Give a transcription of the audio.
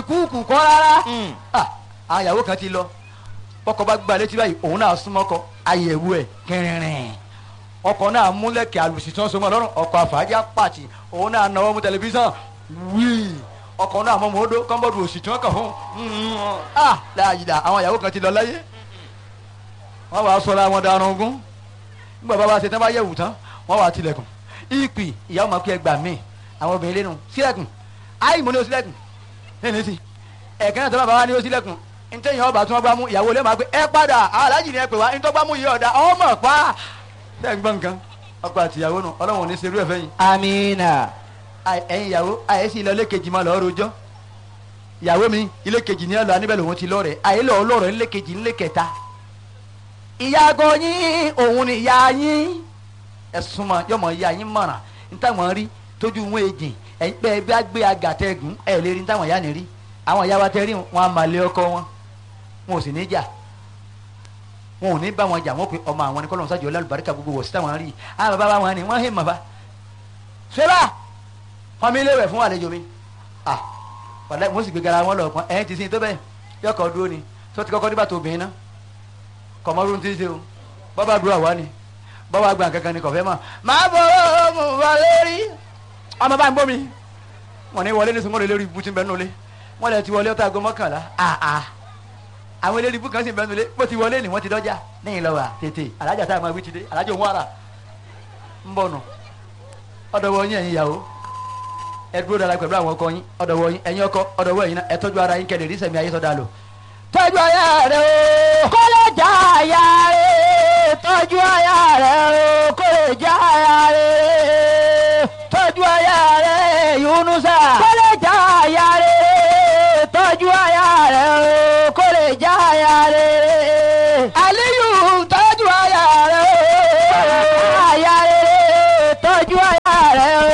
kúùkù kọ́ rárá Ah, àwọn ìyàwó kan ti lọ bọ́kọ bá gba létí báyìí òun náà súnmọ́kọ àyẹ̀wò ẹ̀ kẹrìnrìn ọkọ náà múlẹ̀kẹ̀ àlùsí tí wọ́n so mọ́ lọ́rùn ọkọ àfàájà pàtì òun náà náwó mú tẹlifíṣàn wíì ọkọ náà mọ́ mọ́ọ́dọ́ kọ́ńbọ́dù òsì tí wọ́n kàn fún un ah láàyè àwọn ìyàwó kan ti lọ láyé wọ́n wàá sọ̀rọ̀ àwọn darun ogún nígbà bá wa ṣe tán bá yẹ̀wù tán wọ́n wàá tilẹ̀kùn ìpì ìyàwó máa pé ẹgbàá míì àwọn obìnrin lẹ́nu sílẹ̀kùn áì mo ní o sílẹ̀kùn lẹ́nu sí ẹ̀kẹ́ náà tó bá bá wa ní o sílẹ̀kùn ntẹ́yìn ọba tí wọ́n gbá mú ìyàwó lè máa pé ẹ padà aláàjì ni ẹ pè wá ntọ́ gbá mú yìí ọ̀dà ọmọ pa bẹ́ẹ̀ gbọ́n nǹkan ọkọ àti ìyàwó nù ọlọ́run ò ní serú ẹ̀ fẹ́ yìí amina Àì- ẹ̀yin ìyàwó àyè sí ilé kejì máa lọ́ọ́ rojọ́ ìyàwó mi ilé kejì ní ẹlò aníbẹ̀ lòun ti lọ́ọ̀rẹ́ àyè lọ́ọ́ lọ́ọ̀rẹ́ ilé kejì ilé kẹta ìyàgò yín òun ni ìyá yín ẹ̀sùn mọ̀ yọmọ ìyá yín mọ̀ràn nítawọ̀n rí tójú wọn èjì ẹ̀yin pé ẹ bá gbé agàtẹ́gùn ẹ̀ lè rí nítawọ̀n ìyá ni rí àwọn ìyá wa tẹ́ rí wọn a máa lé ọkọ wọn wọn ò sì ní jà wọn ò ní bá wọn jà wọn pé ọmọ àwọn ni kọ́lọ́n sájọ lálùbáríkà gbogbo wọ̀ sí táwọn rí àwọn bàbá wọn ni wọ́n hẹ́ mọ̀ bá ṣẹlá wọn mi léwẹ̀ fún àlejò mi ah wàlẹ́ mo sì gbé gara wọn lọ pọn ẹ̀yìn ti sin tó bẹ́ẹ̀ yọkọ̀ dúró ni tó ti kọ́kọ́ nígbà tó obìnrin náà kọ̀mọ́rún ti ń ṣe o bọ́bá dúró àwa ni bọ́bá gbà kankan ni kọ̀fẹ́ mọ̀ máa bọ̀ ọ́ mo wà lórí ọmọ bá ń gbọ́ mi wọn ní wọlé ní sunwọ́n lórí ibú tí ń bẹ nulẹ̀ wọn lè ti wọlé ọ̀tá aago mọ́kànlá ah ah àwọn eléré ibú kan sì ń bẹ nulẹ̀ bó ti wọlé ni wọ́n ti dọ́jà lẹ́yìn lọ́wọ́ tètè alájà tá a máa wí ti dé alájà òun ara ń bọ̀ nù ọ̀dọ̀ wọ yín ẹ̀yin ìyàwó ẹ dúró dára pẹ̀lú àwọn ọkọ yín ọ̀dọ̀ wọ yín ẹ̀yin ọkọ ọ̀dọ̀ wọ yín náà ẹ tọ́jú ara yín kẹ́lẹ̀ rí sẹ̀mí ayé sọ́dà lò tọ́jú aya rẹ o kó lè já aya rẹ̀ tọ́jú aya rẹ̀ o kó lè já aya rẹ̀ tọ́jú aya rẹ Yunusa kó lè